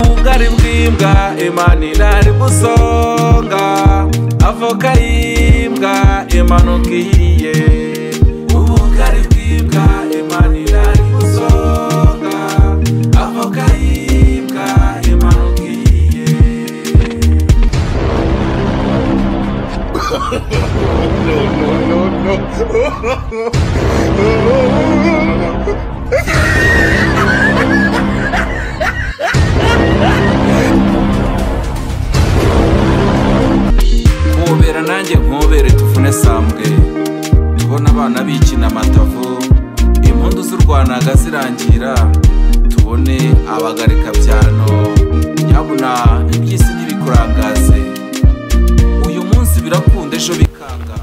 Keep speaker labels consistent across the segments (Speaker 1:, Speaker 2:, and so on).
Speaker 1: ubugari bw'imbwa imana irari gusonga avoka y'imbwa imanuka ihiye ubugari bw'imbwa imana irari gusonga avoka y'imbwa imanuka ihiye nkubera nanjye nkubere tuvune sambwe tubona abana bikina amatavu impundu z'u rwanaga zirangira tubone abagarika byano nyabuna iby'isi ntibikurangaze uyu munsi birakunda ejo bikanga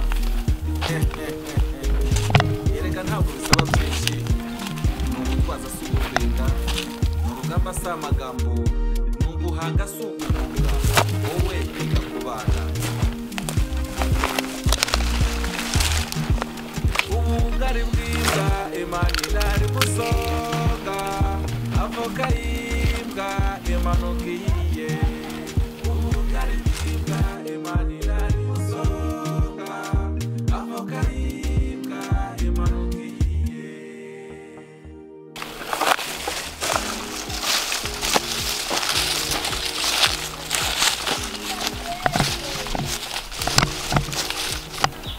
Speaker 1: erega ntabwo bisaba byinshi ni umutwaza si uguhinda ni urugamba si amagambo ni uguhanga si uguhanga wowe biga kubana ubugari bw'imbwa imanira ari gusoga avoka y'imbwa imanuka ihiye ubugari bw'imbwa imanira ari gusoga avoka y'imbwa imanuka ihiye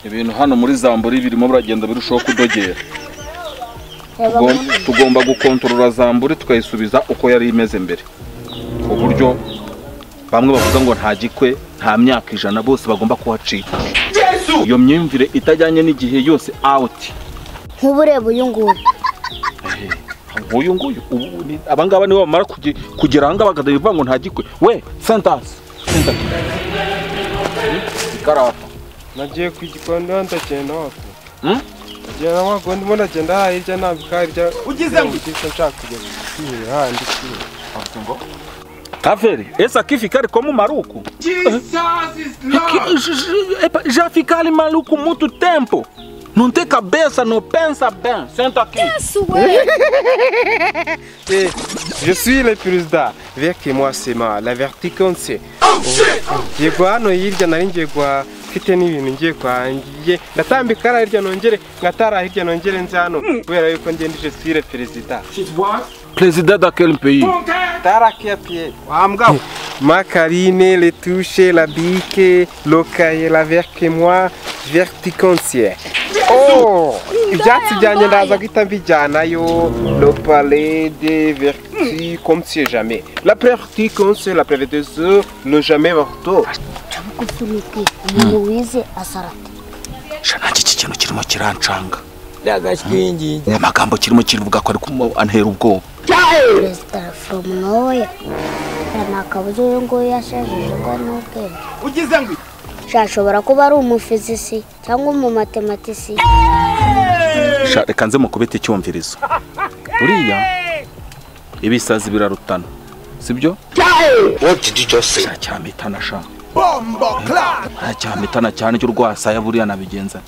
Speaker 1: ibintu hano muri zamburi birimo biragenda birushaho kudogera Tugom- tugomba gukontorora zamburi tukayisubiza uko yari imeze mbere ku buryo bamwe bavuga ngo nta gikwe nta myaka ijana bose bagomba kuhacika iyo myumvire itajyanye n'igihe yose out
Speaker 2: ntuburebe uyu nguyu
Speaker 1: uyu nguyu ubu ni- abangaba nibo bamara kuge- kugera ahangaha bakavuga ngo nta gikwe we sentasi ikarata
Speaker 3: nagiye ku gikondo ndagenda wako
Speaker 1: Hmm?
Speaker 3: ngenda wako ndimo ndagenda haya hirya nambika hirya ugize ngo ugise nshaka kujya kwihera handi kwihera
Speaker 1: kaveri ese akifi kari ko mu maruku Que- j- j- epa, já ficaram maluco muito tempo. Não tem cabeça, não pensa bem. Senta aqui.
Speaker 3: je suis le perezida veke mwasema la verticonse ngiye guha hano hirya nari ngiye guha mfite n'ibintu ngiye kuhangiye ndatambika hariya hirya nongere ngatara hirya nongere nze hano kubera yuko ngenda je suis le perezida
Speaker 1: Presidente daquele país.
Speaker 3: Macarine, les toucher, la bique, l'okaye, la verke moi, verticoncier. Oh! Ibyatsi byanjye ndaza guhita mbijyanayo, le palais de vertu, comme si jamais. La verticoncier, la prévédeuse, ne jamais morto.
Speaker 2: gupfunyike umuntu wize asarata
Speaker 1: Shana iki kintu kirimo kirancanga. Ndagashingi. Amagambo kirimo kivuga ko ari kumantera ubwoba.
Speaker 2: perezida foromu noya nta kabuza uyu nguyu yashajije ko ari n'ubwenge ugize ngo shashobora kuba ari umufizisi cyangwa umumatematisi
Speaker 1: Sha reka nze mukubita icyumvirizo. Buriya ibisazi birarutana. Sibyo?
Speaker 4: What did you just say?
Speaker 1: Cyacyamitana sha. Bombo clap. Cyacyamitana cyane cy'u rwasaya buriya nabigenza.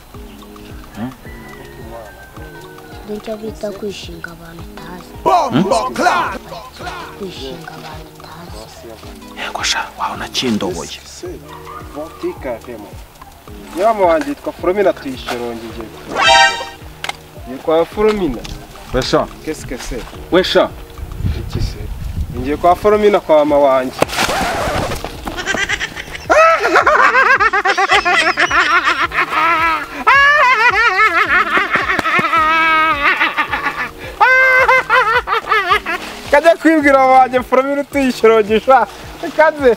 Speaker 2: nicyo bita kwishinga abantu utazi kwishinga abantu utazi
Speaker 1: Yego sha, wabona kindoboye.
Speaker 3: Vantika vemo. Nyama wanjye yitwa Foromina tuyishorongeye. Yitwa Foromina.
Speaker 1: Wesha,
Speaker 3: Qu'est-ce que c'est?
Speaker 1: wesha.
Speaker 3: Iki se? Ngiye kwa Foromina kwa mama wanjye. kajya kwibwira mama wanjye Foromina utuyishorogisha. Kaze.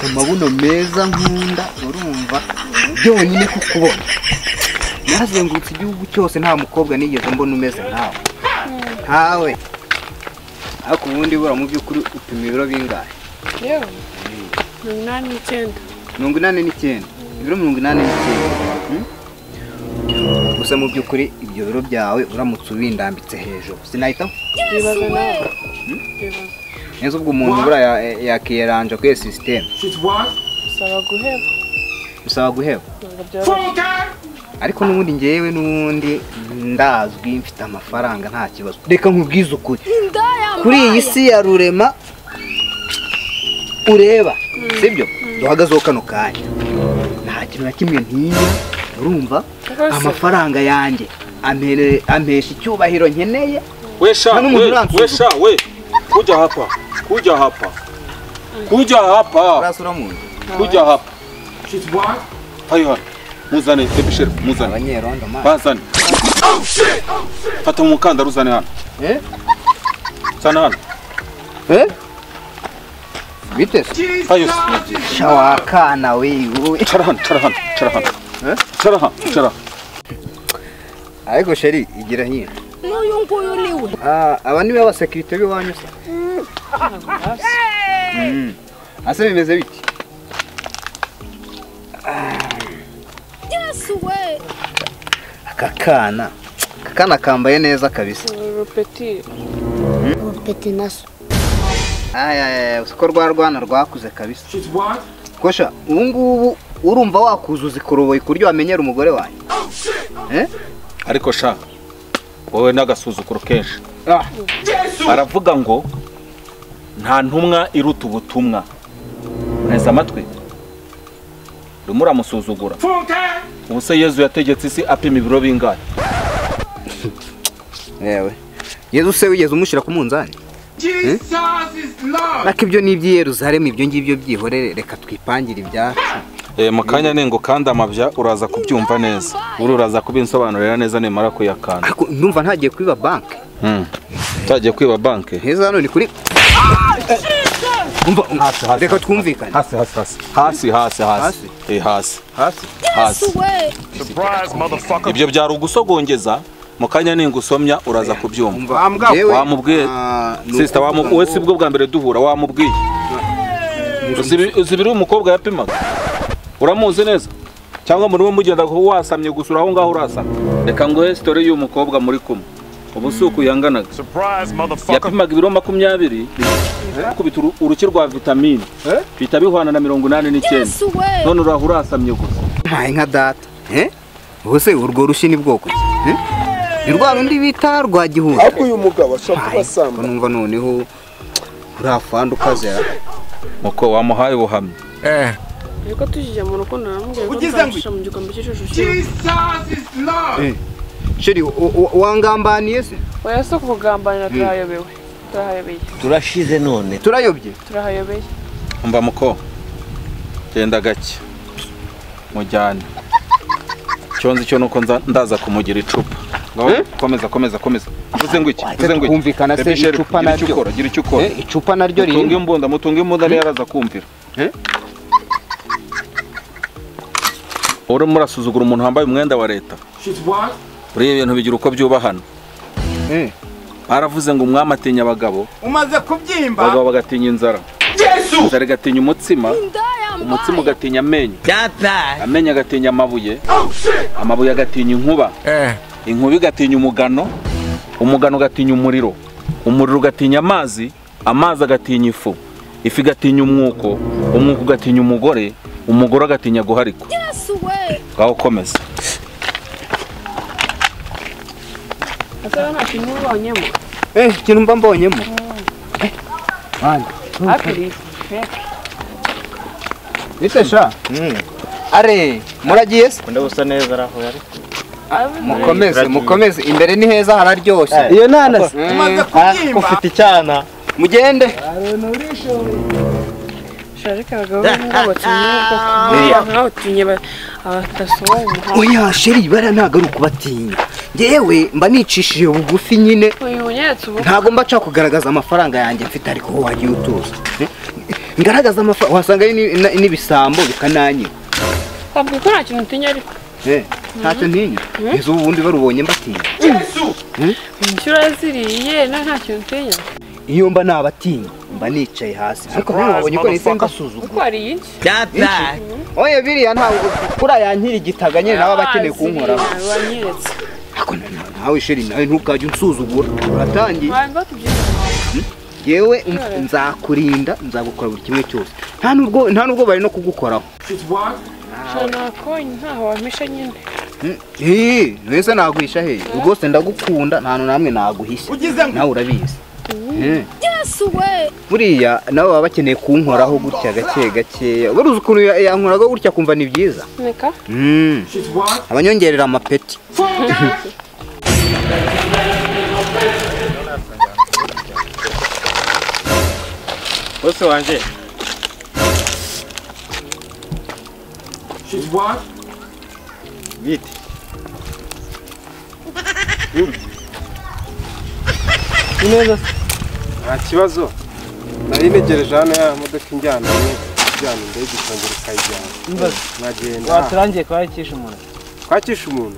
Speaker 5: amabuno meza nkunda urumva byonyine kukubona nazengurutse igihugu cyose nta mukobwa nigeze mbona umeze nawe ntawe ariko ubundi bura mu by'ukuri upima ibiro bingahe
Speaker 6: yewe mirongo inani n'icyenda
Speaker 5: mirongo inani n'icyenda ibiro mirongo inani n'icyenda hmm? gusa mu by'ukuri ibyo biro byawe uramutse ubindambitse hejuru sinahita
Speaker 6: bibaza nawe bibaza
Speaker 5: neza ubwo umuntu buriya yakiyeranja kuri iyo sisiteme
Speaker 7: bisaba guheba
Speaker 5: bisaba guheba
Speaker 7: ntabwo byoroshye
Speaker 5: ariko n'ubundi ngewe n'ubundi ndazwi mfite amafaranga nta kibazo reka nkubwize ukuri kuri iyi si ya rurema ureba sibyo duhagazeho kano kanya nta kintu na kimwe ntinya urumva
Speaker 7: Rwose.
Speaker 5: amafaranga yanjye ampere- ampesha icyubahiro nkeneye
Speaker 8: Wesha,
Speaker 5: Hano umuntu
Speaker 8: we-
Speaker 5: uransuzuma.
Speaker 8: wesha, we. Kuja hapa. Kuja hapa. Kuja hapa.
Speaker 5: urasura mu nzu
Speaker 8: Kuja hapa. Hayo hano. Muzane, baby sheriff, muzane.
Speaker 5: abanyerondo mani
Speaker 8: Bazane. Fata umukandara uzane hano.
Speaker 5: Eh?
Speaker 8: Zana hano.
Speaker 5: Eh? Bite se?
Speaker 8: Hayo se.
Speaker 5: Sha wakana wewe.
Speaker 8: Cara hano, cara hano, cara hano.
Speaker 5: Eh?
Speaker 8: Cara hano, cara hano.
Speaker 5: Ariko sheri igira nyine.
Speaker 7: n'uyu nguyu ni we
Speaker 5: Ah, aba niwe abasekirite b'iwanyu se. Mm. Ase bimeze bite?
Speaker 7: yesu we
Speaker 5: Aka kana. Aka kana kambaye neza kabisa.
Speaker 7: urupeti
Speaker 2: ubupeti na so
Speaker 5: Ay ay ay, uko rwa rwana rwakuze kabisa. Kosha, ubu ngubu urumva wakuzuza ikoroboyi ku buryo wamenyera umugore wanyu. Eh?
Speaker 8: Ariko sha wowe n'agasuzuguro kenshi
Speaker 5: Ah,
Speaker 8: aravuga ngo nta ntumwa iruta ubutumwa nteze amatwi urimo uramusuzugura ubu se yezu yategetse isi apima ibiro bingahe
Speaker 5: yewe. Yezu se wigeze umushyira ku munzani? Naka ibyo ni iby'i Yeruzalemu ibyo ngibyo byihorere reka twipangire ibyacu.
Speaker 8: Eh, mu kanya nengo kandi amabya uraza kubyumva neza uri uraza kubinsobanurira neza nimara kuyakanda
Speaker 5: Ariko ndumva ntagiye kwiba banki.
Speaker 8: Hmm. utagiye kwiba banki
Speaker 5: Heza hano ni kuri Umva
Speaker 8: Hasi, hasi,
Speaker 5: reka
Speaker 8: hasi.
Speaker 5: twumvikane.
Speaker 8: hasi hasi hasi hasi hasi hasi
Speaker 5: Hasi?
Speaker 8: Eh, hasi
Speaker 5: Hasi.
Speaker 8: hasi ibyo byari ugusogongeza mu kanya ningo usomya uraza kubyumva
Speaker 5: Umva
Speaker 8: Yewe,
Speaker 5: yewe,
Speaker 8: wamubwiye
Speaker 5: ah, ni
Speaker 8: sisita
Speaker 5: ukuvuga
Speaker 8: wamu
Speaker 5: ngo-
Speaker 8: we si bwo bwa mbere duhura wamubwiye uzi ibi- uzi ibiri umukobwa yapimaga uramuzi neza cyangwa muri we mugenda kuba wasamye gusa uri aho ngaho urasamye reka nguhe sitori y'uyu mukobwa muri kumwe ubu si uku yanganaga yapimaga ibiro makumyabiri akubita uru- uruki rwa vitamine bihita bihwana na mirongo inani n'icyenda none uraho urasamye gusa
Speaker 5: Mpaye nka data. Eh? Ubuse urwo rushi ni bwoko ki? Eh? Ni rwa rundi bita rwa gihunda.
Speaker 9: ariko uyu mugabo ashaka
Speaker 5: Mpaye,
Speaker 9: kubasamba
Speaker 5: ko numva noneho urafanda ukazera.
Speaker 8: nuko wamuhaye ubuhamya
Speaker 7: ariko tujije mu rukundo naramubwiye ko nzarusha mu gikombe cy'ishusho cy'umuntu
Speaker 5: Sheri u- u- wangambaniye se?
Speaker 7: oya si ukugambanira turahayobewe turahayobeye
Speaker 4: turashize none
Speaker 5: Turayobye.
Speaker 7: turahayobeye
Speaker 8: umva muko genda gake mujyane icyo nzi cyo nuko nza- ndaza kumugira icupa Ngo, komeza komeza komeza uvuze ngo iki uvuze ngo iki
Speaker 5: Twumvikana se
Speaker 8: Baby Shell,
Speaker 5: icupa
Speaker 8: gira icyo
Speaker 5: naryo.
Speaker 8: ukora gira icyo ukora
Speaker 5: Eh, icupa naryo
Speaker 8: mutunge
Speaker 5: riri.
Speaker 8: imbunda mutunge imbunda niyo araza kumvira
Speaker 5: Eh?
Speaker 8: urimo urasuzugura umuntu wambaye umwenda wa leta buriya ibintu bigira uko byubahana
Speaker 5: Eh.
Speaker 8: baravuze ngo umwami atinya abagabo
Speaker 5: Umaze kubyimba.
Speaker 8: abagabo bagatinya inzara inzara igatinya umutsima umutsima ugatinya amenyo amenyo agatinya amabuye amabuye agatinya inkuba inkuba igatinya umugano umugano ugatinya umuriro umuriro ugatinya amazi amazi agatinya ifu ifu igatinya umwuko umwuko ugatinya umugore umugore agatinya guharikwa ngaho komeza
Speaker 7: ese we nta kintu ubonyemo
Speaker 5: Eh, ikintu mba mbonyemo.
Speaker 7: hafi
Speaker 5: Bite sha? Are, muragiye se? Mukomeze, mukomeze. Imbere ni heza hararyoshye. Iyo nanasi. Umaze kubyimba. Ufite icyana. Mugende.
Speaker 7: sharika abagabo b'umwuga batumye buriya nk'abatumye badasohoye umuhanda
Speaker 5: Oya, sheri bara ntago ari ukubatinya. Ngewe mba nicishije bugufi nyine.
Speaker 7: uyu unyeretse ubu
Speaker 5: Ntago mba nshaka kugaragaza amafaranga yanjye mfite ariko wowe wagiye utuza. Eh? Ngaragaza amafaranga wasanga ari ni- na- n'ibisambo bikananyiba.
Speaker 7: ntabwo ko nta kintu utinya ariko
Speaker 5: Eh, ntacyo ntinya. Izo ubundi barubonye mbatinya.
Speaker 7: inshuro ziriye na nta kintu utinya
Speaker 5: iyo mba nabatinya mba nicaye hasi ariko ntiwabonye ko nahise mbasuzuma
Speaker 7: kuko hari iki
Speaker 5: oya biriya ntawe kuriya yankira igitaga nyine nawe aba akeneye kunkoraho
Speaker 7: wanyeretse
Speaker 5: ariko nawe sheri nawe ntukajya unsuzugura uratangiye
Speaker 7: abantu batubyize
Speaker 5: yewe nzakurinda nzagukora buri kimwe cyose nta nubwo nta nubwo bari no kugukoraho
Speaker 7: ntakonye ntaho wampisha nyine
Speaker 5: hehe mwese naguhisha hehe rwose ndagukunda nta hantu namwe naguhisha nawe urabizi Eh. buriya nabo baba bakeneye kunkoraho gutya gake gakeya buruzi ukuntu ya- yankoragaho gutya kumva ni byiza
Speaker 7: neka
Speaker 5: Mm. abanyongerera amapeti
Speaker 9: bose wanje bite
Speaker 3: Ni neza se? nta kibazo nari negereje hano ya modoka injyana injyana indege ikongera ikayijyana nkagenda
Speaker 9: waturangiye kwakisha umuntu
Speaker 3: twakisha umuntu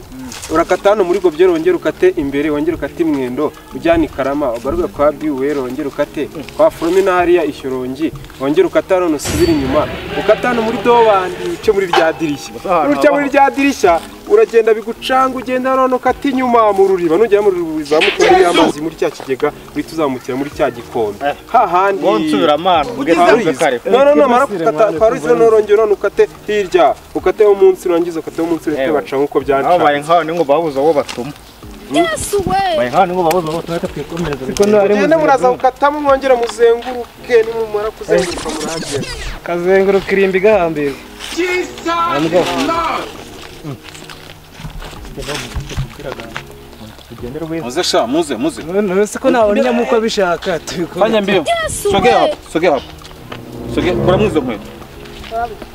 Speaker 3: urakata hano muri gobyero wongera ukate imbere wongera ukate imwendo ujyana i karama ugaruka kwa biwero wongera ukate kwa foromina hariya ishyorongi wongera ukata hano usubire inyuma ukata hano muri dobandi uce muri rya dirishya uca muri rya dirishya uragenda bigucanga ugenda hano ukata inyuma mu ruriba nugera mu ruriba uzamuka muri ya mazi muri cya kigega uhita uzamukira muri cya gikombe hahandi
Speaker 9: bonsubira amana
Speaker 3: Paruzi. No, no, no, mara gukata Paruzi noneho urongera none ukate hirya ukate wo munsi urangiza ukate wo munsi ureke
Speaker 9: Ewe.
Speaker 3: baca nk'uko
Speaker 9: aho
Speaker 3: byanca
Speaker 9: bari nk'aho ni ngo babuze uwo batuma bari nk'aho ni ngo babuze uwo batuma twikomereza kuko ntari
Speaker 3: mugende muraza gukatamo mwongera muzenguruke nimumara kuzenguruka murahagera
Speaker 9: kazenguruka irimbi gahambirwa
Speaker 8: muze sha muze muze
Speaker 9: ntuzi ko ntabona inyamuko bishaka tubikora
Speaker 8: fanya mbio sogea hapo sogea hapo sogea kuramu izo nkweto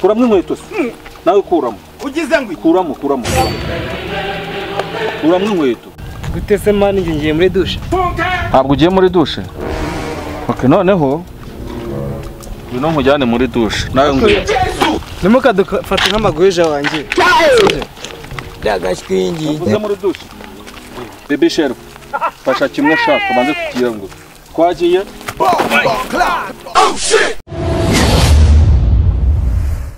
Speaker 8: kuramu inkweto se nawe kuramo ugize ngo kuramo kuramo kuramo inkweto
Speaker 9: gute se mani njye ngiye muri dushe
Speaker 8: ntabwo ugiye muri dushe ok noneho ngwino nkujyane muri dushe nawe ngwino
Speaker 9: ntimukadufate nk'amagwija wanjye
Speaker 8: uvuze muri dushe bebe sheru fasha kimwe ushaka ubanze kugira ngo twagiye